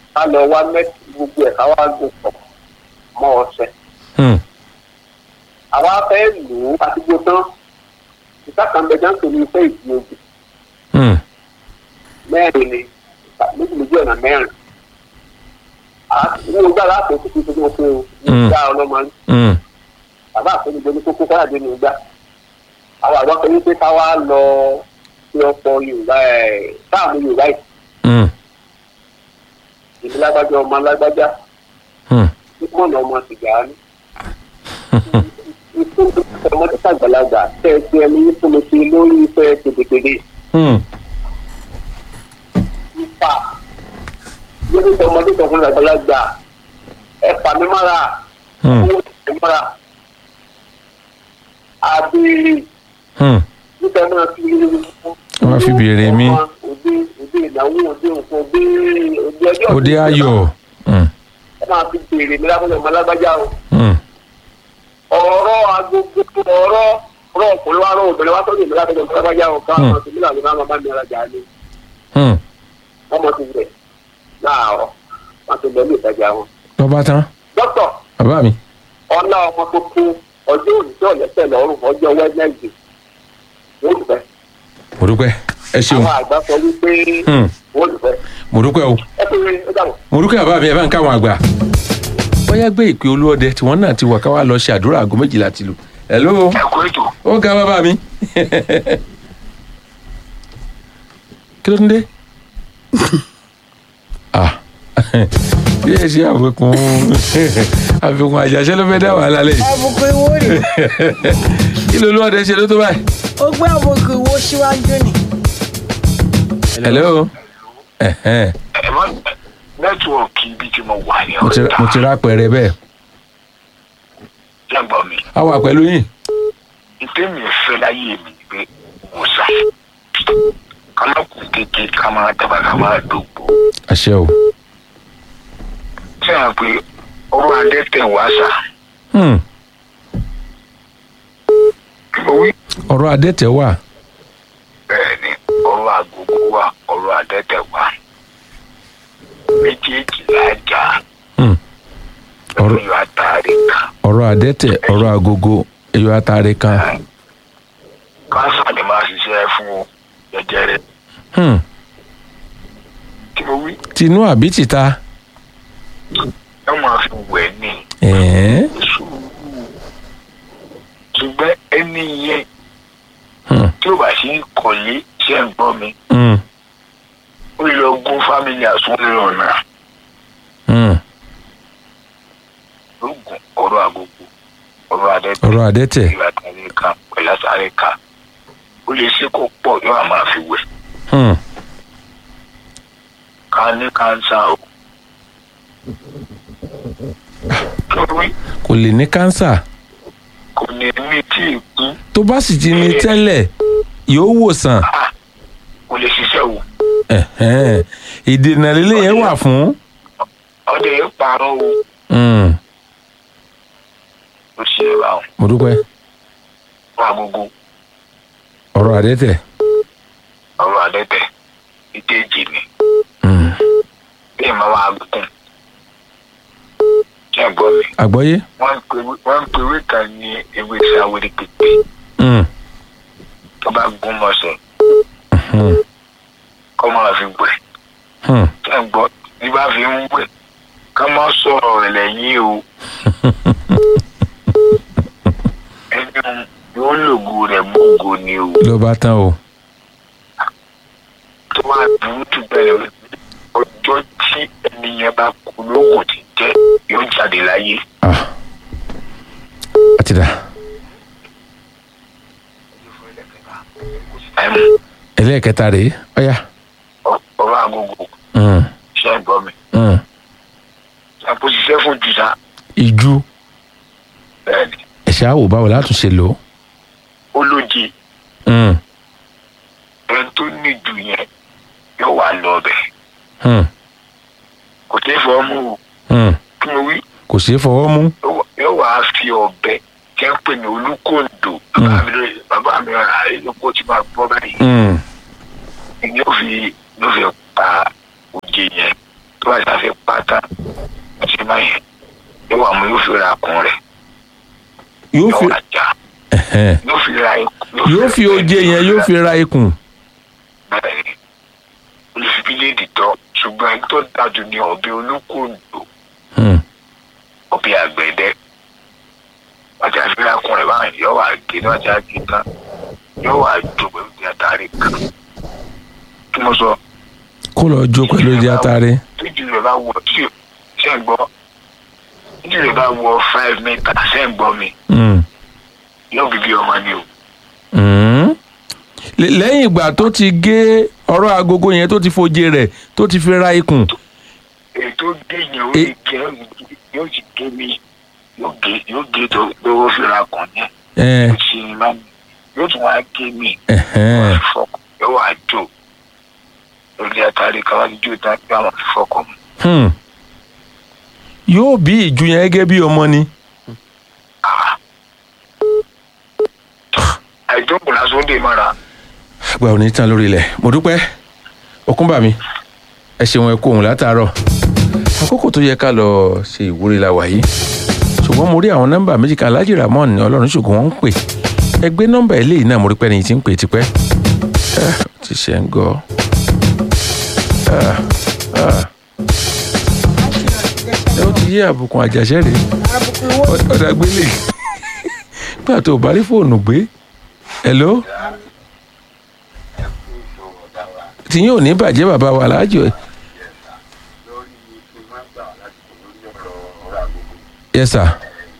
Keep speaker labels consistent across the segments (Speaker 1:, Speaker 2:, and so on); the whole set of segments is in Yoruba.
Speaker 1: ká lọ wá mẹ́tì gbogbo ẹ̀ ká wá gùn pọ̀ mọ́ ọṣẹ.
Speaker 2: Hmm.
Speaker 1: àwa fẹ́ lò ó àdúgbò tán ìsàkànbẹ̀já ń tòun iṣẹ́ ìdí ogun
Speaker 2: Hmm.
Speaker 1: mẹ́rin ni méjì méjì ọ̀nà mẹ́rin. àwọn ìgbà láàpọ̀ tó ti tó fún un ní
Speaker 2: Mm.
Speaker 1: ìgbà ọlọ́mọ rí.
Speaker 2: Hmm.
Speaker 1: bàbá àfẹnugbe ní kókó káyàdé ní ìgbà. àwọn àgbà kan ní pé ká wá lọ sí ọ̀pọ̀ yorùbá ẹ̀ sáàmù yorùbá yìí
Speaker 2: Hmm.
Speaker 1: ìlú lágbájá ọmọ lágbájá
Speaker 2: Hmm.
Speaker 1: mọ̀nà ọmọ sìgá ní. ìfún ọmọdé sàgbàlagbà tẹ́ ẹ ti ẹni yín fún mi sí lórí iṣẹ́ pèdèpèdè.
Speaker 2: Hmm.
Speaker 1: ìfà lórí ọmọdé kan fún àgbàlagbà ẹ fà mí mára
Speaker 2: Hmm.
Speaker 1: owó tẹ̀ mára àbèrè
Speaker 2: Hmm.
Speaker 1: nígbà náà fi
Speaker 2: Wọ́n á fi béèrè mi.
Speaker 1: òde òde ìnáwó òde nǹkan òde òde ọjọ́
Speaker 2: òde ayọ̀. Hmm.
Speaker 1: ẹ máa fi béèrè mi lábẹ́ ọmọ alágbájá o
Speaker 2: Hmm.
Speaker 1: ọ̀rọ̀ agogo ọ̀rọ̀ ọ̀rọ̀ ọkùnrin wa rọ̀ obìnrin wa tọ́jú ìlú lábẹ́ ọmọ alágbájá o ká
Speaker 2: Hmm.
Speaker 1: ọmọ tèmi làwọn máa bá mi rajà ni
Speaker 2: Hmm.
Speaker 1: wọ́n mọ̀ ti rẹ̀ láàárọ̀ wọ́n ti lọ ní ìtajà wọn.
Speaker 2: lọ́ba tán
Speaker 1: dókítà
Speaker 2: bàbá mi.
Speaker 1: ọlá ọmọ tó kú ọjọ́ òní tí ọ̀lẹ́sẹ̀ lọ́rùn ọjọ́ wẹ́nẹ́sì wọ́n lù fẹ́.
Speaker 2: mo dúpẹ́ ẹ ṣeun.
Speaker 1: àwọn àgbà sọ wípé
Speaker 2: Hmm.
Speaker 1: wọ́n lù fẹ́.
Speaker 2: mo dúpẹ́ o.
Speaker 1: ẹ pé ó dàbọ̀.
Speaker 2: mo dúpẹ́ bàbá mi ẹ bá ń káwọn àgbà. bóyá gbé ìpè olúọdẹ tí wọ́n náà ti wà ká wá lọ ṣe àdúrà aago méjìlá ti lù. hello.
Speaker 1: ẹ kú ètò
Speaker 2: ó ga bàbá mi. kí ló ń dé. ah bí ẹ ṣe àfikún àfikún àjàṣe ló fẹ́ dá wàhálà lẹ́yìn.
Speaker 3: àbùkù ìwó rè
Speaker 2: kí ló olúọdẹ ṣe ló tó báyìí.
Speaker 3: ó gbé àbùkù ìwó síwájú ni.
Speaker 2: hello. Ẹ̀hẹ́n.
Speaker 1: ẹ má nẹ́tíwọ̀kì ibi tí mo wà ní
Speaker 2: mo ti mo ti rà pẹ̀rẹ̀ bẹ́ẹ̀.
Speaker 1: lẹ́gbọ̀n mi
Speaker 2: a wà pẹ̀lú yín.
Speaker 1: ìtẹ́mi ìfẹ́ láyé mi ni pé mo sà ká má kú kékeré ká máa dábàá ká máa dògbò
Speaker 2: àṣẹ o.
Speaker 1: ṣé à ń pè ọrọ̀ adẹ́tẹ̀ wá sà
Speaker 2: Hmm.
Speaker 1: kí mo wí.
Speaker 2: ọ̀rọ̀ adẹ́tẹ̀ wà.
Speaker 1: bẹ́ẹ̀ ni ọrọ̀ àgógó wà ọrọ̀ adẹ́tẹ̀ wà méjèèjì lájà
Speaker 2: Hmm. ọ̀rọ̀
Speaker 1: lórí àtàrí kan
Speaker 2: ọ̀rọ̀ adẹ́tẹ̀ ọ̀rọ̀ agogo ẹ̀yọ atare kan.
Speaker 1: kánsà ni máa ṣiṣẹ́ fún jẹjẹrẹ
Speaker 2: Hmm.
Speaker 1: kí mo wí.
Speaker 2: tinú àbí tìta.
Speaker 1: ẹ máa fi wẹ̀ ní
Speaker 2: Ẹ̀ẹ́.
Speaker 1: sùúrù ṣùgbọ́n ẹni yẹn
Speaker 2: Hmm.
Speaker 1: tí ó bá sí kọ̀lé ṣe ń gbọ́ mi
Speaker 2: Hmm.
Speaker 1: ó lọ gún fámìlì àsúnlẹ̀ ọ̀nà
Speaker 2: Hmm.
Speaker 1: lóògùn ọ̀rọ̀ àgógó ọ̀rọ̀ adẹ́tẹ̀
Speaker 2: ọ̀rọ̀ adẹ́tẹ̀.
Speaker 1: ìlú àtàrí kan pẹ̀lú àtàrí kan ó lè ṣe kó pọ̀ yóò á máa fi wẹ̀
Speaker 2: Hmm.
Speaker 1: ká ní kánsá o. kí ló wí
Speaker 2: kò lè ní kánsà
Speaker 1: kò ní ní tí ì kú
Speaker 2: tó bá sì ti ní tẹ́lẹ̀ yóò wòsàn.
Speaker 1: kò lè ṣiṣẹ́ wò
Speaker 2: Ẹ̀hẹ́n. ìdènà lílé yẹn wà fún.
Speaker 1: ọdẹ yẹn parọ́ o
Speaker 2: Hmm.
Speaker 1: ló ṣe é báwọn
Speaker 2: mo dúpẹ́
Speaker 1: fún agogo
Speaker 2: ọ̀rọ̀ adẹ́tẹ̀.
Speaker 1: ọ̀rọ̀ adẹ́tẹ̀ ìkejì ni
Speaker 2: Hmm.
Speaker 1: bí ìmọ̀ wa gùn ṣé ẹ gbọ́ mi
Speaker 2: àgbọ́yé.
Speaker 1: wọ́n ń pe wọ́n ń pe ewé kan ní ewé sáwérí pípé
Speaker 2: Hmm.
Speaker 1: tó bá gún mọ́sẹ̀
Speaker 2: Hmm.
Speaker 1: kọ́ máa fi wẹ̀
Speaker 2: Hmm.
Speaker 1: ṣé ẹ gbọ́ bí bá fi ń wẹ̀ ká má sọ̀rọ̀ rẹ̀ lẹ́yìn o ẹni yóò lògùn rẹ̀ gbogbo ni o
Speaker 2: ló bá tán o.
Speaker 1: tó máa burú jù bẹ́ẹ̀ lọ ọjọ́ tí ẹni yẹn bá kú lóògùn ti jẹ́ yóò jáde láyé.
Speaker 2: Ah. àti dà.
Speaker 1: Ẹm,
Speaker 2: ẹlẹ́ẹ̀kẹta rèé ọ̀yà.
Speaker 1: ọ- ọ̀rọ̀ agogo
Speaker 2: Hmm.
Speaker 1: ṣe ń gbọ́ mi.
Speaker 2: Hmm.
Speaker 1: àpò ṣiṣẹ́ fún jùlá
Speaker 2: ìjú
Speaker 1: bẹ́ẹ̀ ni
Speaker 2: ẹ̀ṣẹ̀ àwò báwo látún ṣe lò ó.
Speaker 1: ó lóje
Speaker 2: Hmm.
Speaker 1: ẹni tó ní jù yẹn yóò wá lọ ọbẹ̀
Speaker 2: Hmm.
Speaker 1: kò tẹ́ fọ́ mú o
Speaker 2: Hmm.
Speaker 1: kí mo wí
Speaker 2: kò ṣeé fọwọ́ mú.
Speaker 1: yóò wá- yóò wá fi ọbẹ̀ kí n pè ní olúkòǹdò bàbá mi ló- bàbá mi rà lóko tí máa gbọ́ báyìí
Speaker 2: Hmm.
Speaker 1: ni yóò fi yóò fi pa òjè yẹn tó
Speaker 4: tó bá ṣàfẹ́ pátá àti báyẹn yóò wà mú yóò fi ra kun rẹ̀
Speaker 2: yóò
Speaker 4: yóò
Speaker 2: fi
Speaker 4: wà já
Speaker 2: ẹ̀hẹ́n.
Speaker 4: yóò fi ra
Speaker 2: yóò fi oje yẹn yóò fi ra ikùn.
Speaker 4: bẹ́ẹ̀ni olùfibíléèdì tọ́ ṣùgbọ́n ẹni tó dájú ní ọ̀bẹ olókòdò
Speaker 2: Hmm.
Speaker 4: ọ̀bẹ àgbẹ̀dẹ wọ́n ti àfihàn kun rẹ̀ báyìí yóò wà gé ní wọ́n ti àgé tán yóò wà jó pẹ̀lú ní àtàrí kan kí mo sọ
Speaker 2: kó lọ jó pẹ̀lú ìdí atare.
Speaker 4: tíjú rẹ̀ bá wọ tí ṣe ń gbọ́ tíjú rẹ̀ bá wọ five meter ṣe ń gbọ́ mi
Speaker 2: Hmm.
Speaker 4: yóò bí bí ọmọ ni o
Speaker 2: Hmm. Lẹ́- lẹ́yìn ìgbà tó ti gé ọ̀rọ̀ agogo yẹn tó ti foje rẹ̀ tó ti fi ra ikùn.
Speaker 4: èyí tó gé yẹn ó
Speaker 2: E-
Speaker 4: lè gé yóò sì gé mi yóò gé yóò gé tó lówó fi ra kàn yẹn.
Speaker 2: Ẹ̀,
Speaker 4: ṣe ni máa yóò tún wá gé mi
Speaker 2: ẹ̀hẹ́n.
Speaker 4: fọkàn yóò wá jò lórí àtàrí káwá ní jò tán pé àwọn fi fọkàn mu.
Speaker 2: Hmm. yóò bí ìju yẹn gẹ́gẹ́ bí ọmọ ni.
Speaker 4: àìjókòó lásán ó dè mọ́ra
Speaker 2: àgbà ò ní tán lórí ilẹ̀ mo dúpẹ́ ọkúnbà mi ẹ ṣeun ẹ kó òun látàárọ̀ àkókò tó yẹ ká lọ ṣe ìwúrí la wà yìí ṣùgbọ́n mo rí àwọn nọ́mbà méjì kan Alhaji Ramon ní ọlọ́run ṣùgbọ́n wọ́n ń pè ẹ gbé nọ́mbà eléyìí náà mo rí pé ẹni tí ń pè tipẹ́ ẹ ti ṣe ń gọ́ ẹ ó ti yé àbùkùn àjàṣẹ́ rèé
Speaker 3: àbùkù owó
Speaker 2: ọ̀dà gbélé gbà tó o bá rí fóònù gbé hello tìyín ò ní bàjẹ́ bàbá wa láàjọ ẹ̀. yes sir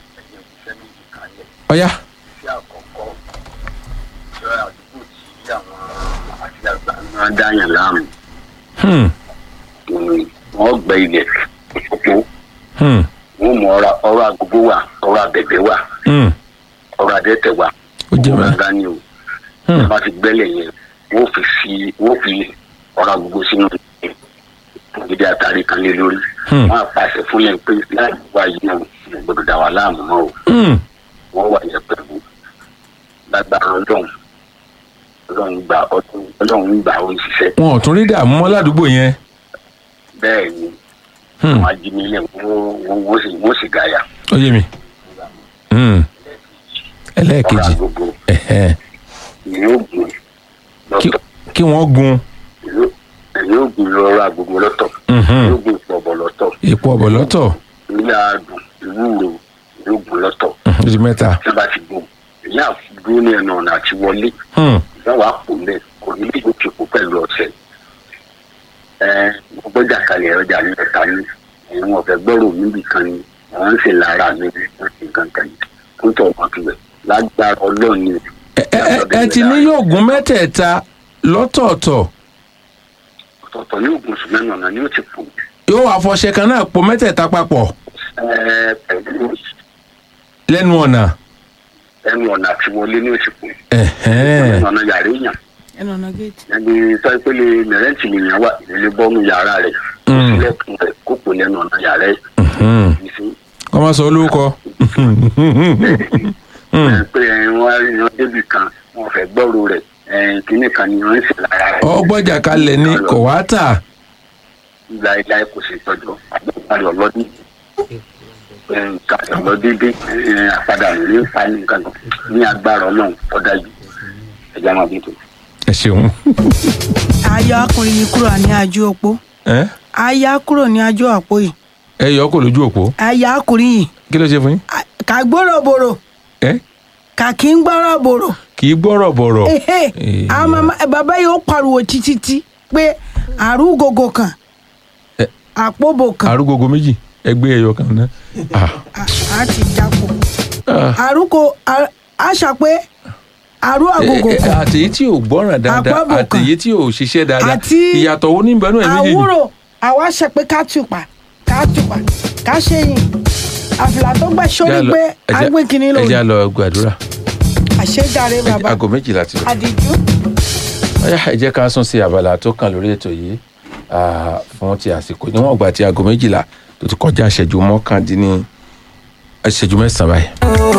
Speaker 2: ọ̀ya
Speaker 1: wọ́n dá yàn láàmú
Speaker 2: hmm
Speaker 1: wọ́n gbẹ ilẹ̀ òpó
Speaker 2: hmm
Speaker 1: wọ́n mú ọ̀rọ̀ ọ̀rọ̀ agogo wà ọ̀rọ̀ abẹ̀bẹ̀ wà
Speaker 2: hmm
Speaker 1: ọ̀rọ̀ adẹ́tẹ̀ wà
Speaker 2: ó jẹ́
Speaker 1: wọ́n
Speaker 2: mẹ́rin
Speaker 1: gbá ní o
Speaker 2: hmm
Speaker 1: wọ́n ti gbẹ́lẹ̀ yẹn wọ́n fi fi wọ́n fi ọ̀rọ̀ agogo sínú ìdí àtàrí kan lé lórí
Speaker 2: Hmm.
Speaker 1: wọ́n á pàṣẹ fún yẹn pé láì wá yìí náà gbọdọ̀ dà wà láàmú mọ́ o
Speaker 2: hmm
Speaker 1: wọ́n wà yẹn pẹ̀lú lágbára ọlọ́run ọlọ́run gbà ọdún ọlọ́run gbà ó ń ṣiṣẹ́
Speaker 2: wọn ò tún rí dààmú mọ́ ládùúgbò yẹn
Speaker 1: bẹ́ẹ̀ ni
Speaker 2: hmm
Speaker 1: àwọn ajínigbé wọ́n wọ́n sì wọ́n sì gàyà
Speaker 2: ó yé mi hmm
Speaker 1: ọ̀rọ̀
Speaker 2: ẹlẹ́ẹ̀kejì
Speaker 1: agogo
Speaker 2: ẹ̀hẹ́n.
Speaker 1: ìyẹn ògùn
Speaker 2: Kí-
Speaker 1: lọ́tọ̀
Speaker 2: kí wọ́n gun
Speaker 1: ìyẹn ògùn lọ́rọ̀ agogo lọ́tọ̀
Speaker 2: mhm,
Speaker 1: ìyẹn ògùn ìpọ̀bọ̀ lọ́tọ̀
Speaker 2: èpo ọ̀bọ̀ lọ́tọ̀
Speaker 1: ilé adùn ìwúro ìyẹn ògùn lọ́tọ̀
Speaker 2: mhm, ó di mẹ́ta
Speaker 1: tí wọ́n bá ti gùn ìyẹn àdúró ní ẹnu ọ̀nà àti wọlé
Speaker 2: hmm
Speaker 1: ìyẹn wàá pò lẹ̀ kò ní lè gòkè kó pẹ̀lú ọ̀sẹ̀ ẹ gbọ́jà kalẹ̀ ọjà ní ẹ̀ka ní ẹ̀wọ̀n ọ̀fẹ́ gbọ́rọ̀ níbì kan ni wọ́n ń ṣe lára mi wọ́n ti kankan yìí kó tọ̀ ọmọ kìlẹ̀ lágbára ọlọ́ọ̀ni
Speaker 2: ẹ ẹ- ẹ ti ní yóò gun mẹ́tẹ̀ẹ̀ta lọ́tọ̀ọ̀tọ̀
Speaker 1: ọ̀tọ̀ọ̀tọ̀ ní ògùn sùmẹ́nù ọ̀nà ni ó ti pò
Speaker 2: yóò wá fọṣẹ kan náà po mẹ́tẹ̀ẹ̀ta papọ̀
Speaker 1: ẹ pẹ̀lú
Speaker 2: lẹ́nu ọ̀nà
Speaker 1: ẹnu ọ̀nà àti wọlé ní òsì pò
Speaker 2: ẹ̀hẹ́n.
Speaker 1: ẹnu ọ̀nà yàrá èèyàn
Speaker 3: ẹnu ọ̀nà géètì.
Speaker 1: ẹni sọ́pẹ́lẹ́ mẹ̀rẹ́ǹtì nìyẹn wà ìdílé bọ́ọ̀nù yàrá rẹ̀
Speaker 2: Mm.
Speaker 1: sílẹ̀kùn rẹ̀ kó pò lẹ́nu ọ̀nà yàrá ẹ̀
Speaker 2: Mhm.
Speaker 1: ìsìn
Speaker 2: kọ́ máa sọ olórúkọ Hmm.
Speaker 1: pé ẹ̀yin wá rí yan débì kan wọn fẹ́ gbọ́rò rẹ̀ ẹ̀yin kìíní kan ni wọ́n ń ṣe lára rẹ̀.
Speaker 2: ọgbọ́jà kalẹ̀ ní kò wá tà
Speaker 1: láéláé kò sì tọ́jú àgbẹ̀kárí ọlọ́dún kárí ọlọ́dún dé àpadà ní fa ní nǹkan kan ní agbára ọlọ́run ọ̀dà yìí ẹ̀jẹ̀ máa bí tó.
Speaker 2: ẹ ṣeun
Speaker 3: ayọ̀ akùnrin yìí kúrò ní ajú òpó
Speaker 2: ẹ
Speaker 3: ayá kúrò ní ajú àpò yìí
Speaker 2: ẹ yọ kò lójú òpó
Speaker 3: ayá akùnrin yìí
Speaker 2: kí ló ṣe fún yín
Speaker 3: a- kà gbọ́rọ̀ bòrò
Speaker 2: ẹ
Speaker 3: kà kí ń gbọ́rọ̀ bòrò
Speaker 2: kì í gbọ́rọ̀ bọ̀rọ̀
Speaker 3: ehe
Speaker 2: Eh.
Speaker 3: àwọn mama bàbá yìí ó pariwo títí tí pé àrùgògò kan
Speaker 2: Eh.
Speaker 3: àpòbò kan
Speaker 2: arúgbogbo méjì ẹgbẹ́ ẹyọ kan náà Ah,
Speaker 3: a- a ti jápò
Speaker 2: ah.
Speaker 3: àrùkò àṣà pé àrù àgògò
Speaker 2: Eh, eh,
Speaker 3: kan
Speaker 2: àtèyí tí ò gbọ́ràn dáadáa
Speaker 3: Àpábò kan.
Speaker 2: àtèyí tí ò ṣiṣẹ́ dáadáa
Speaker 3: Àti
Speaker 2: ìyàtọ̀ wo ní ìbẹ̀rù ẹ̀ méjèèjì
Speaker 3: àwúrò àwa ṣe pé ká tùpà ká tùpà ká ṣe yìn àfìlà tó gbà sórí
Speaker 2: Ẹjá lọ-
Speaker 3: pé
Speaker 2: ẹjá-
Speaker 3: agbé kìíní
Speaker 2: ẹjá
Speaker 3: lòun
Speaker 2: lọ gbàdúrà
Speaker 3: àṣejáre bàbá
Speaker 2: aago méjìlá ti lọ.
Speaker 3: àdìjú
Speaker 2: Ọ̀yá, ẹ jẹ́ ká sún sí abala tó kàn lórí ètò yìí ah, fún ti àsìkò níwọ̀n ìgbà tí aago méjìlá tó ti kọjá ìṣẹ́jú mọ́kàndínní ìṣẹ́jú mẹ́sàn-án báyìí.